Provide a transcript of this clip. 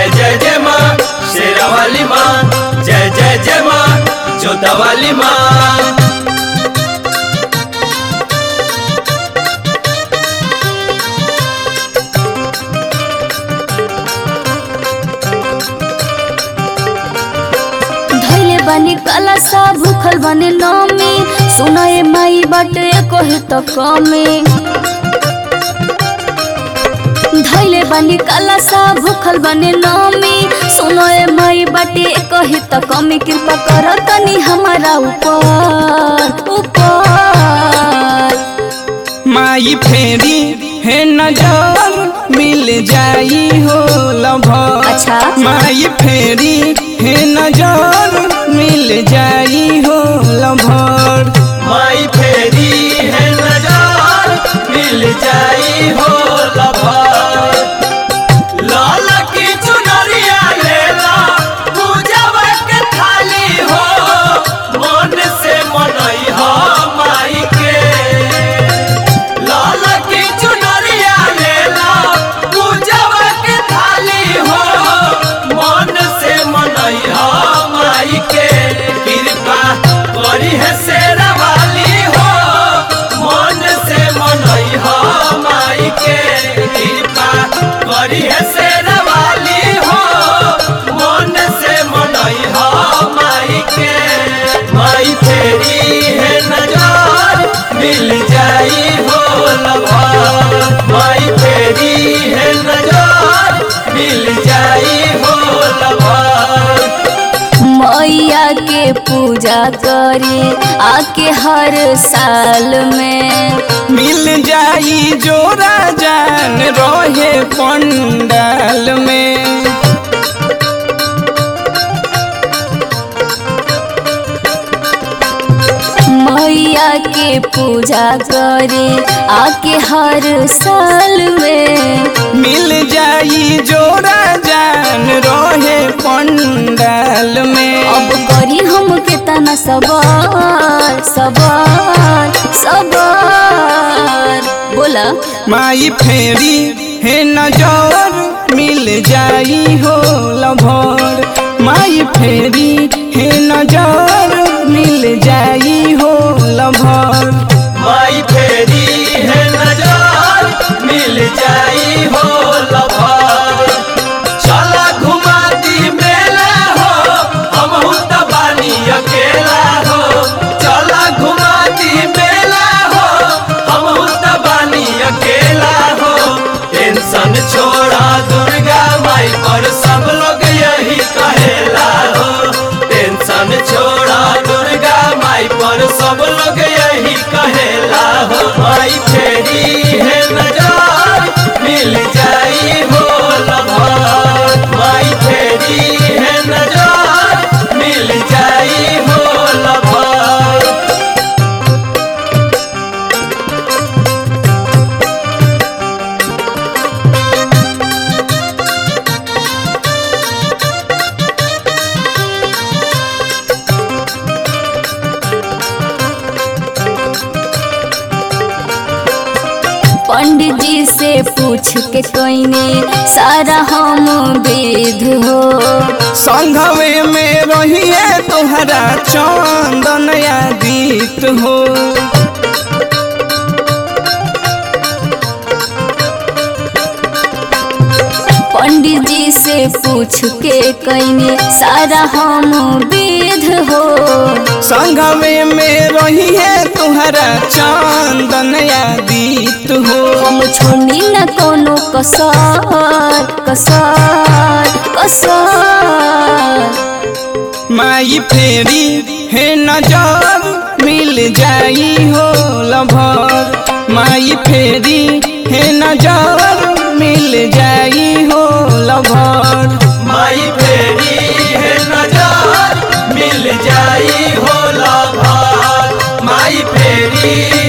जय जय जय माँ शेरा वाली माँ जय जय जय माँ जोता वाली माँ धैले बानी काला सा भूखल बानी नमी सुनाए माई बाटे कहे त कमी धैले बानी काला सा भूखल बानी नमी सुनाए माई बाटे कहे त कमी कृपा कर तनी हमारा ऊपर ऊपर माई फेरी है नजर मिल जाई हो लभर अच्छा। माई फेरी है नजर मिल जाई हो लभर माई फेरी है नजार मिल जाई हो लभार लाल की चुनरिया लेला पूजवा के थाली हो मन से मनई हो माई के लाल की चुनरिया लेला पूजवा के थाली हो मन से मनई हो माई के कृपा करी है शेरा वाली हो मन से मनई हो माई के कृपा करी है शेरा वाली हो मन से मनई हो माई के माई फेरी है नजार मिल जाई हो लभा माई फेरी है नजार मिल जाई हो लभा मैया के पूजा करे आके हर साल में मिल जाई जोरा जान रहे पंडाल में मैया के पूजा करे आके हर साल में मिल जाई जोरा जान रहे पंडाल में अब करी हम के तना सवार सवार सवार बोला माई फेरी है नजर मिल जाई हो लभर माई फेरी है नजर मिल जाई हो लभर माई फेरी है नजार मिल जाई हो लभार चला घुमा दी मेला हो हम त बानी अकेला हो चला घुमा दी मेला हो हम त बानी अकेला हो टेंशन छोड़ा दुर्गा माई पर सब लोग यही कहेला हो टेंशन छोड़ा दुर्गा माई पर सब लोग यही कहेला हो माई फेरी है नजार मिल जाई हो लभार माई फेरी है नजार मिल जाई हो लभार पंडित जी से पूछ के कोइने सारा हम वेद हो संघवे में रहिए तोहरा चंदन आदित हो पंडित जी से पूछ के कइने सारा हम वेद हो संघवे में रहिए तोहरा चंदन आदित हो हम छोड़नी न कोनो कसर कसर कसर माई फेरी है नजर मिल जाई हो लभर माई फेरी है नजर मिल जाई हो लभर माई फेरी है नजार मिल जाई हो लाभार माई फेरी